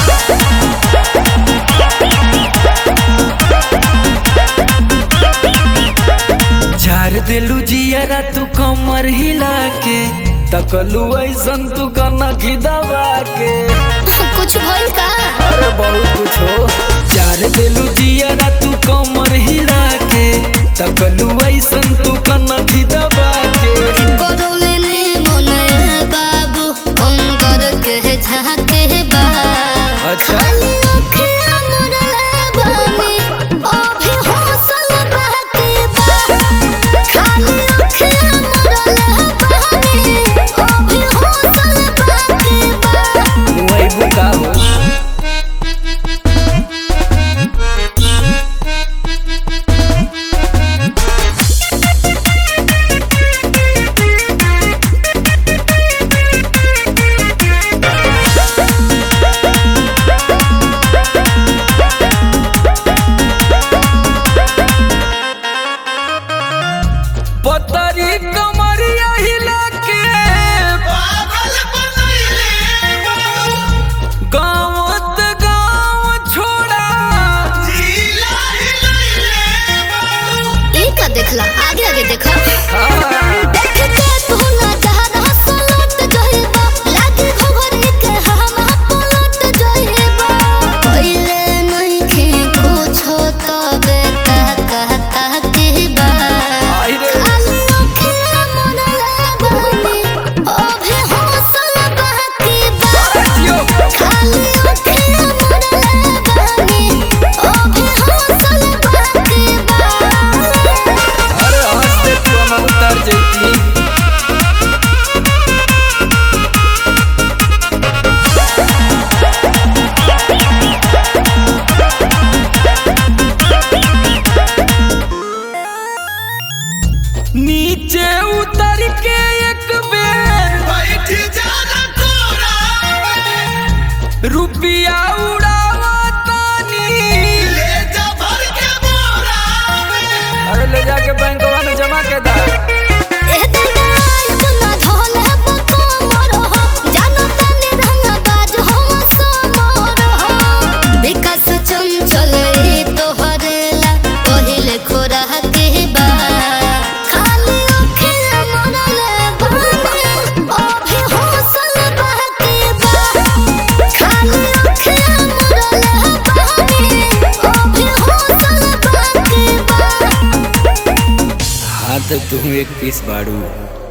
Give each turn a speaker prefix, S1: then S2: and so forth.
S1: झार दिलू जियरा तू कमर हिला के तकलू ऐसन तू कना दबा के
S2: कुछ भइल का
S1: अरे बहुत कुछ हो झार दिलू जियरा तू कमर हिला के तकलू ऐसन तू कना दबा के
S2: गरौले ने मन बाबू अंगर के झाके बा
S1: अच्छा।
S2: खाली अखियाँ मुड़ले बानी, अभी हौसल बहके बा। खाली अखियाँ मुड़ले बानी, अभी हौसल बहके बा।
S1: वही बुका हो पतरी कमरिया हिला के गाँव त गाँव छोड़ा
S2: ई का देखला आगे आगे देखा
S1: हाँ।
S2: देख के तू ना जहर हसलत जइबा लागे घोघरी के हम पलट जइबा पहिले नहीं के कुछो तबे ता कहता के बा
S1: आई रे।
S2: खाली अखियाँ मुड़ले बानी, अभी हौसल बहके बा।
S1: यो।
S2: खाली अखियाँ मुड़ले बानी, अभी हौसल बहके बा।
S1: अरे हंसते तू हम उतर जैती नीचे उतर के एक बेर रुपिया उड़ावा तानी अरे ले जाके बैंकवा में जमा के दा
S2: ए दिना इतना ढोले बको मरो हो जानो तनी रंग बाज हो समरो हो विकास चंचल ई तोहरेला पहिले खोरा के बा खाली अखियाँ मरले बानी अभी हौसल बहके बा खाली अखियाँ मरले बानी अभी हौसल बहके बा
S1: हाँ तो तुम एक पीस बाड़ू